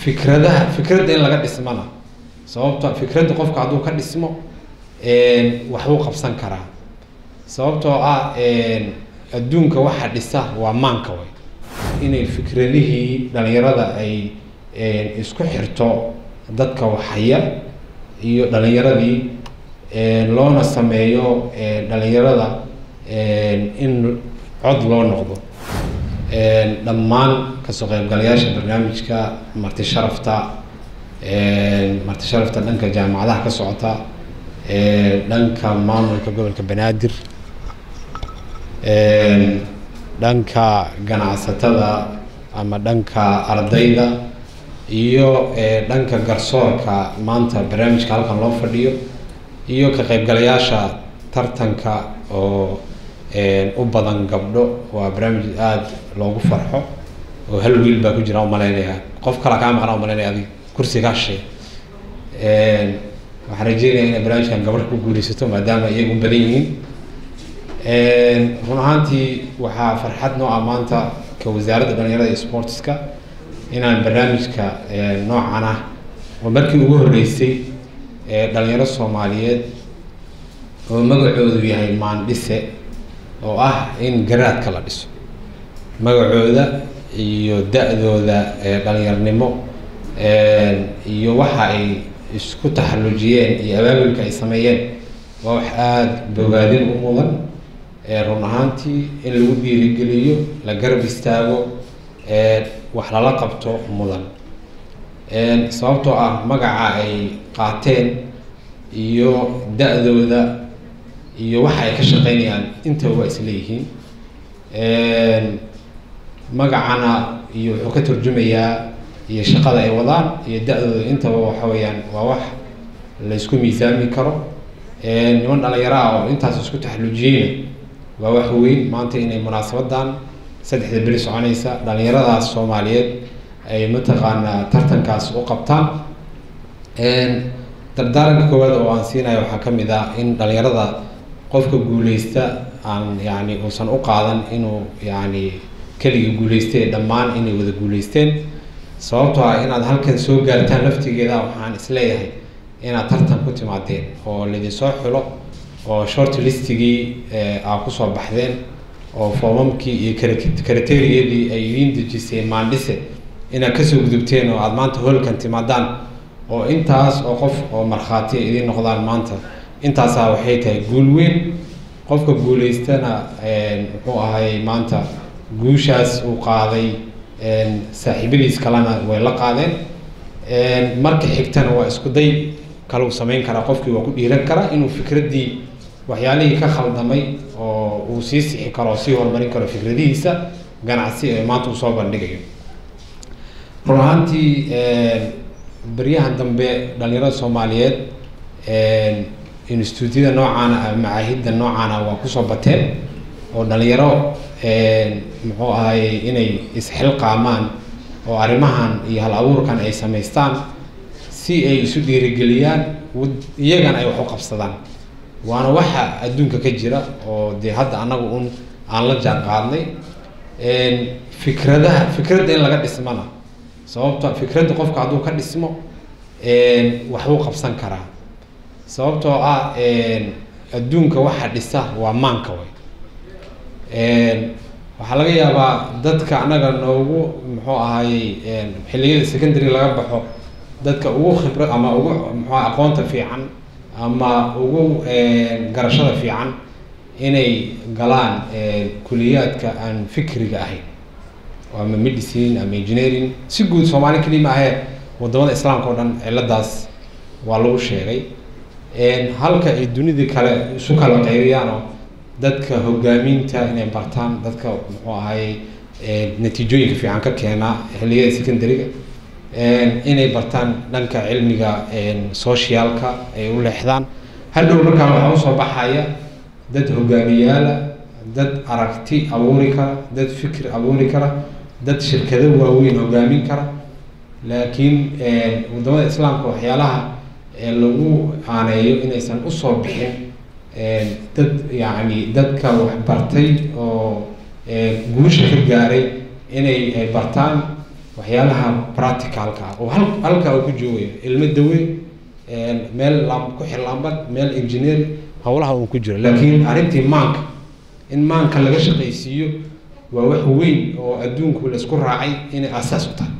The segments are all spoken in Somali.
fikradaha fikradda in laga dhismana sababto fikradda qofka hadduu ka dhismo waxbuu qabsan karaa sababtoo ah adduunka waxa dhisa waa maanka way inay fikradihii dhalinyarada ay isku xirto dadka waxhaya iyo dhalinyaradii loona sameeyo dhalinyarada in cod loo noqdo dhammaan kasoo qaybgalayaasha barnaamijka marti sharafta marti sharafta dhanka jaamacadaha ka socota dhanka maamulka gobolka banaadir dhanka ganacsatada ama dhanka ardayda iyo dhanka garsoorka maanta barnaamijka halkan loo fadhiyo iyo ka qaybgalayaasha tartanka oo u badan gabdho waa barnaamij aada loogu farxo oo hal wiil baa ku jira umalaynaya qof kala kaa maqnaa umalaynaya adig kursi kaa shay waxaan rajeynaya inay barnaamijkan gabadh ku guuleysato maadaama iyagu u badan yihiin run ahaantii waxaa farxad noo ah maanta ka wasaaradda dhalinyarada iyo sportska inaan barnaamijka noocan ah oo markii ugu horreysay dhalinyaro soomaaliyeed oo magacoodu yahay maandhise oo ah in garaadka la dhiso magacooda iyo da-dooda dhalinyarnimo iyo waxa ay isku taxallujiyeen iyo abaabulka ay sameeyeen waa wax aada bogaadin u mudan run ahaantii in lagu dhiirigeliyo la garab istaago wax lala qabto mudan sababtoo ah magaca ay qaateen iyo da-dooda iyo waxa ay ka shaqeynayaan intaba waa isleeyihiin magacana iyo wuxuu ka turjumayaa iyo shaqada ay wadaan iyo da-dooda intaba waxa weeyaan waa wax la isku miisaami karo niman dhalinyaro ah oo intaas isku taxallujiyeyna waa wax weyn maanta inay munaasabadan saddexda beri soconaysa dhalinyaradaas soomaaliyeed ay mataqaanaa tartankaas u qabtaan dardaaranka koowaad oo aan siinayo waxaa ka mid ah in dhalinyarada qofka guuleysta aan yani uusan u qaadan inuu yani keligii guuleystay dhammaan inay wada guuleysteen sababtoo ah inaad halkan soo gaartaan laftigeeda waxaan isleeyahay inaad tartan ku timaadeen oo laidinsoo xulo oo short listigii aa kusoo baxdeen oo foomamkii iyo karateriyadii ay idiin dejiseen maandhise inaad kasoo gudubteen oo aada maanta hoolkan timaadaan oo intaas oo qof oo markhaati idiin noqdaan maanta intaasaa waxay tahay guul weyn qofka guuleystana muxuu ahay maanta guushaas uu qaaday saaxiibadiis kalena way la qaadeen marka xigtana waa isku day kalau samayn karaa qofkii waa ku dhiiran karaa inuu fikraddii waxyaalihii ka khaldamay oo uu sii sixi karo oo sii horumarin karo fikradihiisa ganacsi ee maanta uu soo bandhigayo run ahaantii beryahan dambe dhalinyarada soomaaliyeed instituutyada noocaana macaahidda noocaana waa kusoo bateen oo dhalinyaro muxuu ahay inay isxilqaamaan oo arrimahan iyo hal abuurkan ay samaystaan si ay isu dhiirigeliyaan iyagana ay wax u qabsadaan waana waxa adduunka ka jira oo dee hadda annaga un aan la jaan qaadnay fikradaha fikradda in laga dhismana sababto fikradda qofka hadduu ka dhismo waxbuu qabsan karaa sababtoo ah adduunka waxa dhisa waa maanka way waxaa laga yaabaa dadka annaga noogu muxuu ahayey xilliyada secondary laga baxo dadka ugu khibra ama ugu muxua aqoonta fiican ama ugu garashada fiican inay galaan kuliyaadka aan fikriga ahayn ama medicine ama engineering si guud soomaali keli ma ahee wadamada islaamka o dhan ciladaas waa lagu sheegay halka ay dunidii kale isu kala qaybiyaan oo dadka hogaaminta inay bartaan dadka muxuu ahay natiijooyinka fiican ka keena xilliyada secondaryga inay bartaan dhanka cilmiga socialka ay u leexdaan hadhow markaa waxaa usoo baxaya dad hogaamiyaala dad aragti abuuri kara dad fikir abuuri kara dad shirkado waaweyn hogaamin kara laakiin wadamada islaamka waxyaalaha lagu aaneeyo inaysan usoo bixin dad yacni dadka waxbartay oo guusha ka gaaray inay bartaan waxyaalaha practicalka ah oo hal halkaa uu ku joogayo ilmo dawe meel lam ku xir laambad meel engineer howlaha uu ku jiro laakiin arrintii maanka in maanka laga shaqaysiiyo waa wax weyn oo adduunku laisku raacay inay aasaas u tahay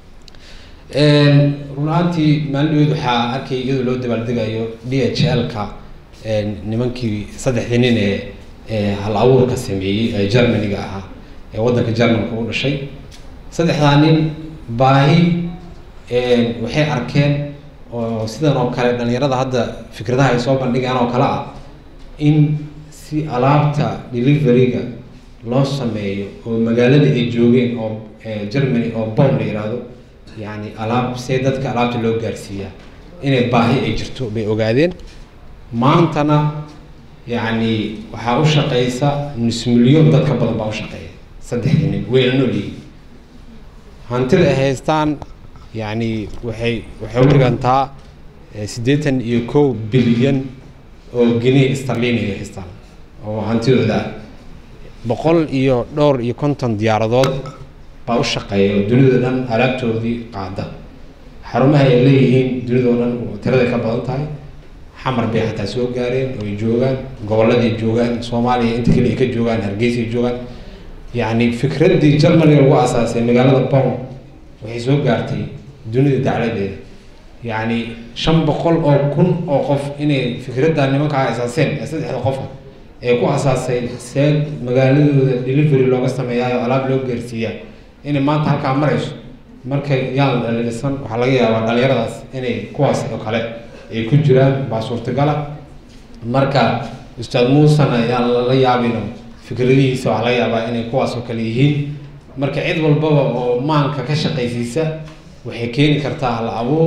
run ahaantii maalin waxaa arkay iyadoo loo dabaaldegayo d h l-ka nimankii saddexdii nin ee ee hal abuurka sameeyey ee germaniga ahaa ee waddanka germanka u dhashay saddexdaa nin baahi waxay arkeen oo sidan oo kale dhalinyarada hadda fikradaha ay soo bandhigaan oo kale ah in si alaabta deliveryga loo sameeyo oo magaalada ay joogeen oo germany oo bom la yihahdo yani alaab see dadka alaabta loo gaarsiiyaa inay baahi ay jirto bay ogaadeen maantana yacni waxaa u shaqeysa nus milyon dad ka badan baa u shaqeeya saddexdii nin wayna nool yihiin hantida ay haystaan yacni waxay waxay u dhigantaa siddeetan iyo kow bilyan oo geni starlin ay haystaan oo hantidooda ah boqol iyo dhowr iyo konton diyaaradood baa u shaqeeya oo dunida dhan alaabtoodii qaada xarumaha ay leeyihiin dunidao dhan tiraday ka badan tahay xamar bay xataa soo gaareen oo ay joogaan gobolladay joogaan soomaaliya inta kale ay ka joogaan hargeysay joogaan yacni fikraddii germany lagu asaasay magaalada bon waxay soo gaartay dunida dacladeeda yacni shan boqol oo kun oo qof inay fikradda nimankaa asaaseen ee saddexda qofa ee ku asaasay see magaaladooda delivery looga sameeyaayo alaab loo gaarsiiyaa inay maanta halkaa marayso markay yaan dhalisan waxaa laga yaabaa dhalinyaradaas inay kuwaas oo kale ay ku jiraan baa suurtagala marka ustaad muusan ayaan lala yaabino fikradihiisa waxaa laga yaabaa inay kuwaas oo kale yihiin marka cid walbaba oo maanka ka shaqaysiisa waxay keeni kartaa hal abuur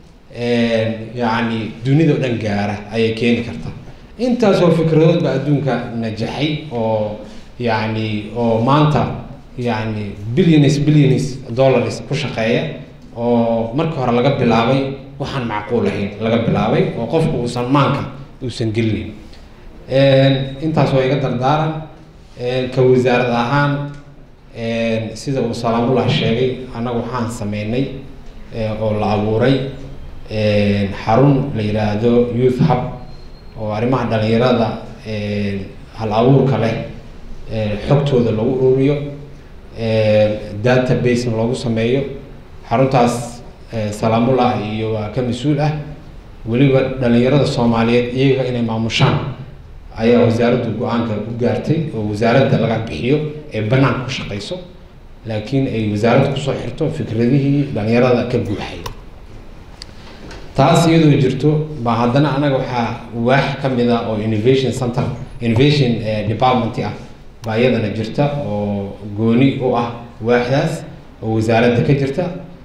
yacni dunida o dhan gaara ayay keeni kartaa intaasoo fikradood baa adduunka najaxay oo yacni oo maanta yacni billions billions dollars ku shaqeeya oo marka hore laga bilaabay waxaan macquul ahayn laga bilaabay oo qofku uusan maanka uusan gelinin intaas waa iga dardaaran ka wasaarad ahaan sida uu salaamullah sheegay annagu waxaan sameynay oo la abuuray xarun la yidhaahdo youth hub oo arrimaha dhalinyarada hal abuurka leh xogtooda lagu ururiyo database loogu sameeyo xaruntaas salaamullah iyo waa ka mas-uul ah weliba dhalinyarada soomaaliyeed iyaga inay maamushaan ayaa wasaaraddu go-aanka ku gaartay oo wasaaradda laga bixiyo ee banaanka ku shaqeyso laakiin ay wasaaradda kusoo xirto fikradihii dhalinyarada ka buuxay taas iyadoo jirto baa haddana anaga waxaa waax ka mid ah oo innovation center innovation department ah baa iyadana jirta oo gooni u ah waaxdaas oo wasaaradda ka jirta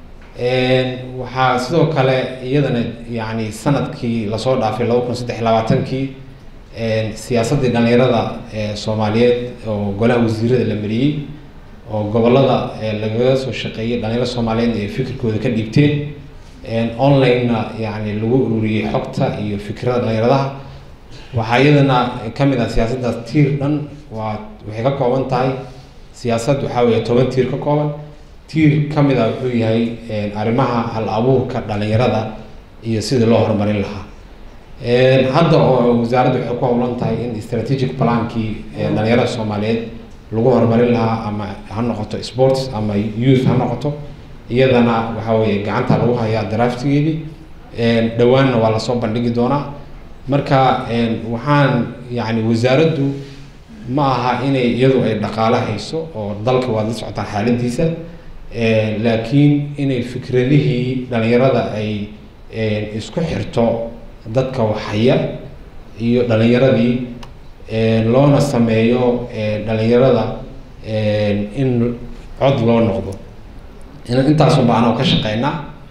waxaa sidoo kale iyadana yani sanadkii lasoo dhaafay laba kun saddex labaatankii siyaasaddii dhalinyarada soomaaliyeed oo golaha wasiirada la mariyey oo gobolada lagaga soo shaqeeyay dhalinyarada soomaaliyeed ay fikirkooda ka dhiibteen online-na yani lagu ururiyey xogta iyo fikrada dhalinyaradaha waxaa iyadana kamid ah siyaasaddaas tiir dhan waa waxay ka kooban tahay siyaasad waxaa weeye toban tiir ka kooban tiir ka mid ah wuxuu yahay arrimaha hal abuurka dhalinyarada iyo sidii loo horumarin lahaa hadda oo wasaaradda waxay ku howlan tahay in strategic plankii dhalinyarada soomaaliyeed lagu horumarin lahaa ama ha noqoto sports ama youth ha noqoto iyadana waxaa weeye gacanta lagu hayaa draftigeedii dhowaanna waa lasoo bandhigi doonaa marka waxaan yani wasaaraddu ma aha inay iyadu ay dhaqaalo hayso oo dalka waad la socotaan xaaladiisa laakiin inay fikradihii dhalinyarada ay isku xirto dadka waxhaya iyo dhalinyaradii loona sameeyo dhalinyarada in cod loo noqdo intaasun ba anoo ka shaqeynaa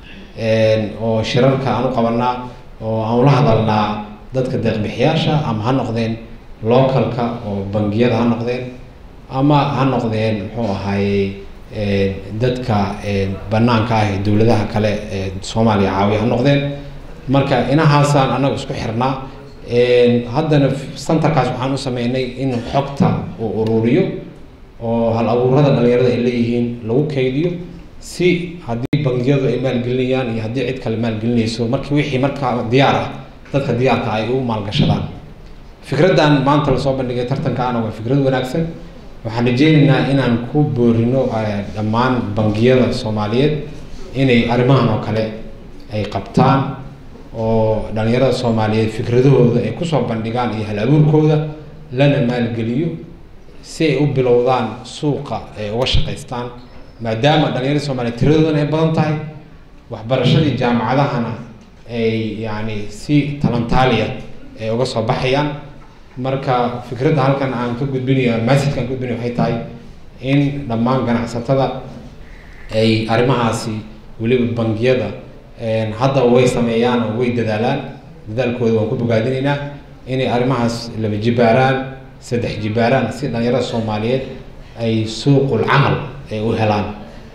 oo shirarka aan u qabanaa oo aan ula hadalnaa dadka deeqbixiyaasha ama ha noqdeen localka oo bangiyada ha noqdeen ama ha noqdeen muxuu ahaaye dadka banaanka ah ee dowladaha kale ee soomaaliya caawiya ha noqdeen marka inahaasaan anagu isku xirnaa haddana centerkaas waxaan u sameynay in xogta uu ururiyo oo hal abuurada dhalinyarada ay leeyihiin lagu kaydiyo si haddii bangiyadu ay maalgelinayaan iyo haddii cid kale maalgelinayso markii wixii markaa diyaar ah dadka diyaarka ay u maalgashadaan fikraddan maanta lasoo bandhigay tartankaana waa fikrad wanaagsan waxaan rajeynaynaa inaan ku boorino dhammaan bangiyada soomaaliyeed inay arrimahan oo kale ay qabtaan oo dhalinyarada soomaaliyeed fikradahooda ay kusoo bandhigaan iyo hal abuurkooda lana maalgeliyo si ay u bilowdaan suuqa ay uga shaqaystaan maadaama dhalinyarada soomaaliyeed tiradoodana ay badan tahay waxbarashadii jaamacadahana ay yacni si talantaaliya ay uga soo baxayaan marka fikradda halkan aan ka gudbinayo massajka aan ka gudbinayo waxay tahay in dhammaan ganacsatada ay arrimahaasi weliba bangiyada hadda way sameeyaan oo way dadaalaan dadaalkooda waan ku bogaadinaynaa inay arrimahaas laba jibaaraan saddex jibaaraan si dhalinyarada soomaaliyeed ay suuqul camal ay u helaan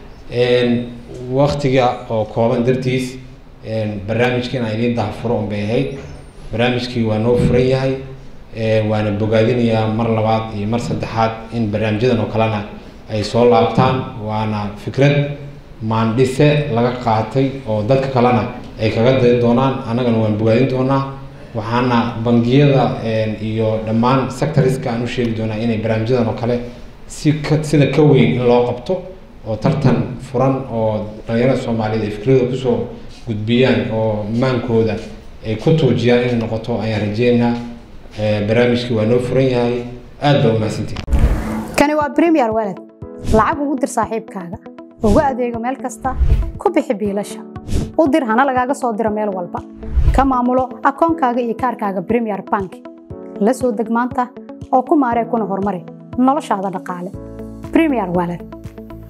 waktiga oo kooban dartiis barnaamijka inaan idiin dahafuro un bay ahayd barnaamijkii waa noo furan yahay waana bogaadinayaa mar labaad iyo mar saddexaad in barnaamijyadan oo kalena ay soo laabtaan waana fikrad maandhise laga qaatay oo dadka kalena ay kaga dayi doonaan annagana waan bogaadin doonaa waxaana bangiyada iyo dhammaan sectoriska aan u sheegi doonaa inay barnaamijyadan oo kale si ka sida ka weyn in loo qabto oo tartan furan oo dhalinyarada soomaaliyeed ay fikradooda kusoo gudbiyaan oo maankooda ay ku tuujiyaan inay noqoto ayaan rajeynaynaa barnaamijkii waa noo furan yahay aad baa umahadsantihi kani waa premier walad lacag ugu dir saaxiibkaaga ugu adeego meel kasta ku bixi biilasha u dir hana lagaaga soo diro meel walba ka maamulo akoonkaaga iyo kaarkaaga premier bank la soo deg maanta oo ku maaree kuna horumari noloshaada dhaqaale premier walad